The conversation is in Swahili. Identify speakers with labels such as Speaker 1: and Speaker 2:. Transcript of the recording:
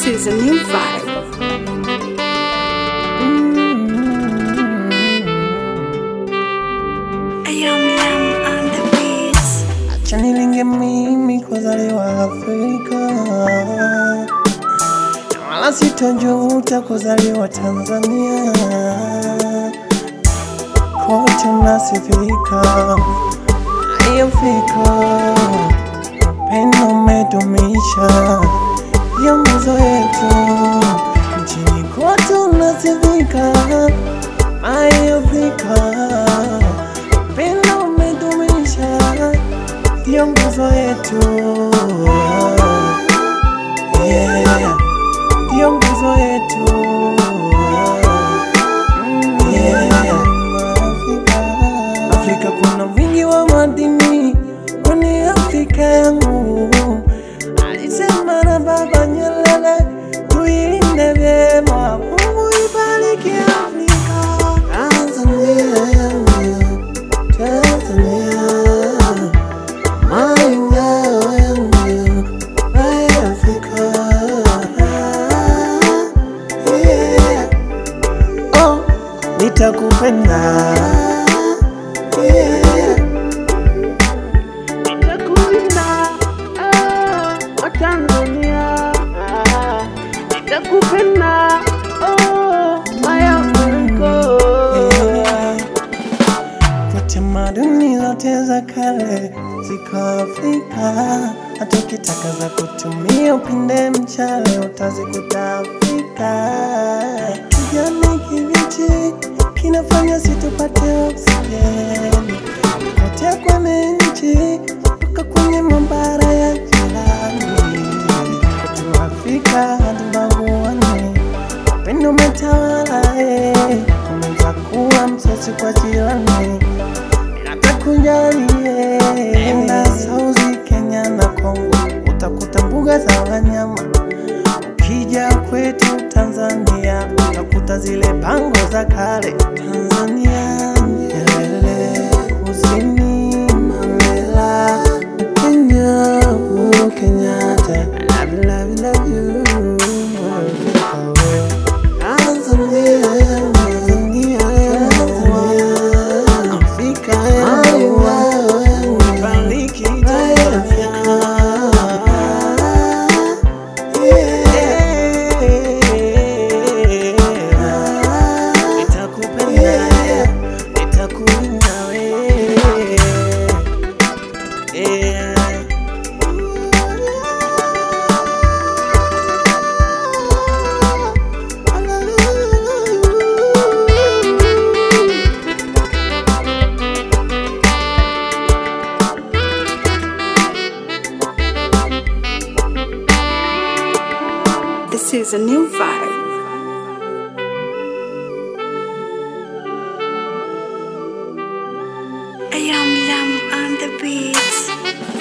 Speaker 1: This is a new vibe. Ayam Lam on the beats.
Speaker 2: Acha nilinge mimi kuzaliwa Afrika, na wala sitojuta kuzaliwa Tanzania. Kote nasifika, ai Afrika, upendo umedumisha hiyo nguzo yetu nchini kote unasifika, ai Afrika, upendo umedumisha hiyo nguzo yetu yeah. hiyo nguzo yetu yeah. Afrika. Afrika kuna wingi wa madini kwenye Afrika yangu, alisema na Baba Nyerere, tuilinde vyema. Mungu ibariki Afrika, Tanzania yangu, Tanzania my ngao yangu, my Afrika. Yeah. Oh, nitakupenda yeah. Nitakulinda ah, wa Tanzania ah, nitakupenda oh, my Afrika yeah. Kwa tamaduni zote za kale ziko Afrika, hata ukitaka za kutumia upinde mchale utazikuta Afrika. Kijani kibichi kinafanya situpate oksijeni kote kwenye nchi mpaka kwenye mabara ya jirani. Kwetu Afrika hatubaguani, upendo umetawala, eh. unaweza kuwa msasi kwa jirani atakujalie enda Sauzi, Kenya na Kongo, utakuta mbuga za wanyama. Ukija kwetu Tanzania, utakuta zile pango za kale. Tanzania Nyerere, kusini Mandela, Kenya Uhuru Kenyatta. I love you, love you, love you. Tanzania, Tanzania, Tanzania. Afrika yangu, bariki Tanzania. Yeah. Nitakupenda, nitakulinda wewe. Yeah.
Speaker 1: This is a new vibe. Ayam Lam on the beats.